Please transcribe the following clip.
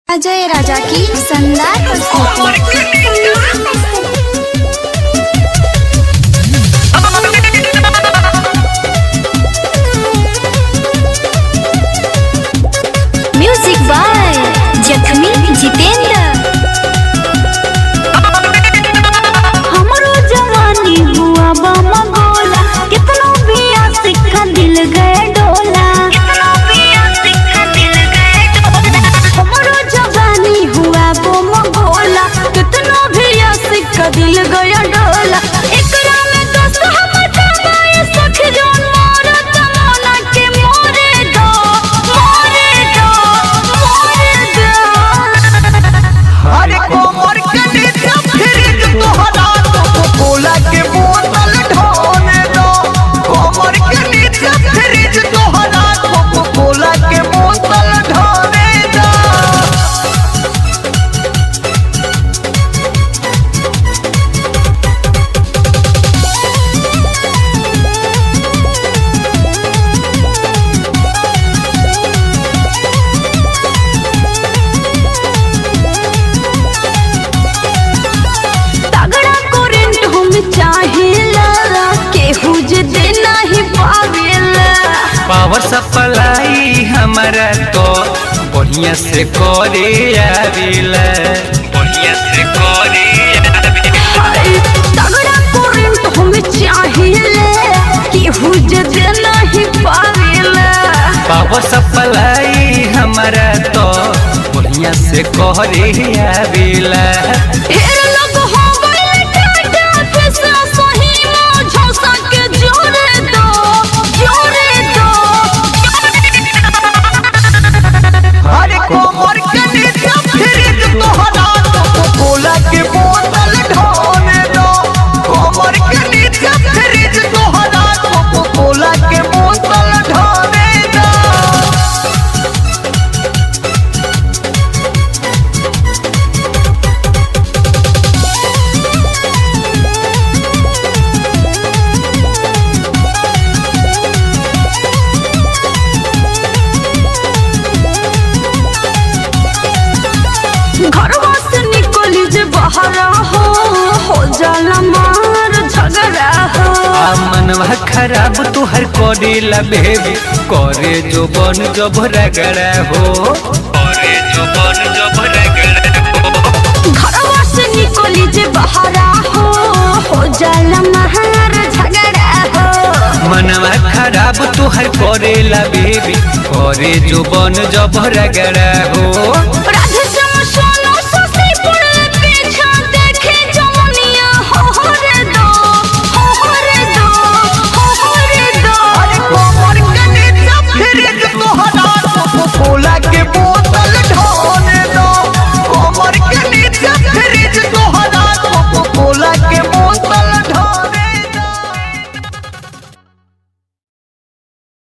अजय राजा की शानदार प्रस्तुति म्यूजिक बाय जखमी जितेंद्र हमरो जवानी हुआ बामा गोला कितनो भी सिक्का दिल गए डोला कितनो भी सिक्का दिल गए डोला हमरो जवानी हुआ बामा गोला कितनो भी सिक्का दिल गए डोला एकरा में दोस्त हम तमाए सख जोन मोर तमना के मोरे दो मोरे दो मोरे दो अरे कोमर के नीचे फ्रिज तोहरा तो कोला के बोतल ढोने दो कोमर के नीचे फ्रिज तोहरा तो कोला के बोतल ढोने दो तगड़ा करेंट हम चाहिला केहू जे देना ही पावेला पावर सप्लाई हमारा तो बढ़िया से करे आवेला बढ़िया से करे आवेला हाय, तगड़ा करेंट हम चाहिला केहू जे देना ही पावेला पावर सप्लाई हमारा तो बढ़िया से करे आवेला ढेर लोग हो गइल टाटा पैसा सही में झोसा के जोड़े दो जोड़े दो अरे कोमर के नीचे फ्रिज तोहरा तो कोला के बोतल ढोने दो कोमर के नीचे फ्रिज तोहरा तो कोला के बोतल ढोने दो घरवा से निकली जे बहरा हो हो जाला मार झगड़ा हो आ मनवा खराब तुहर करे ला बेबी करे जो बन जब रगड़ा हो करे जो बन जब रगड़ा हो घरवा से निकली जे बहरा हो हो जाला मार झगड़ा हो मनवा खराब तुहर करे ला बेबी करे जो बन जब रगड़ा हो